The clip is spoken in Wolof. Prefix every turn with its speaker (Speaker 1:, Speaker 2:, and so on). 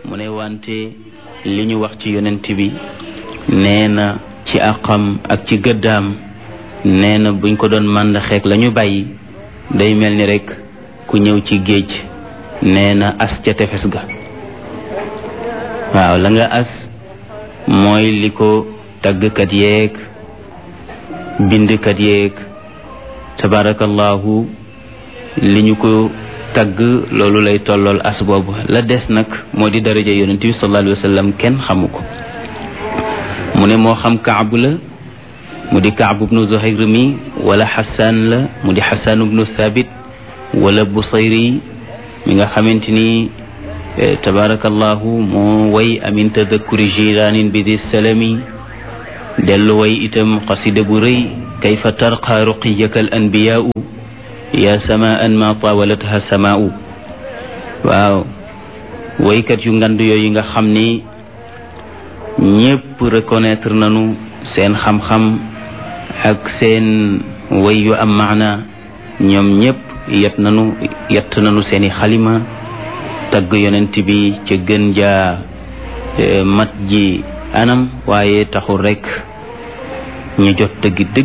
Speaker 1: mu ne wante li ñu wax ci yonent bi nee na ci àqam ak ci gëddaam nee na buñ ko doon màndaxeek la ñu bàyyi day mel ni rekk ku ñëw ci géej nee na as ca tefes ga waaw la nga as mooy li ko tàggkat yeeg bindkat yeeg tabarakallahu li ñu ko tagg loolu lay tollool as boobu la des nag moo di daraja yonent bi sallallahu alayhi wa sallam kenn xamu ko mu ne moo xam kaabu la mu di kaabu bnu zuhayr mi wala xasaan la mu di xasaan bnu thabit wala busayri mi nga xamante ni tabarakallahu moo way amin tadakkuri jiraanin bi di salami dellu way itam xasida bu rëy kayfa tarqa ruqiyaka al anbiyaau ya samaan ma tawalatha samaau waaw waykat yu ngand yooyu nga xam ni ñépp reconnaître nañu seen xam-xam ak seen way yu am maana ñoom ñépp yet nañu yett nañu seeni xalima tagg yonent bi ca gën jaa mat ji anam waaye taxul rekk ñu jot dëgg dëgg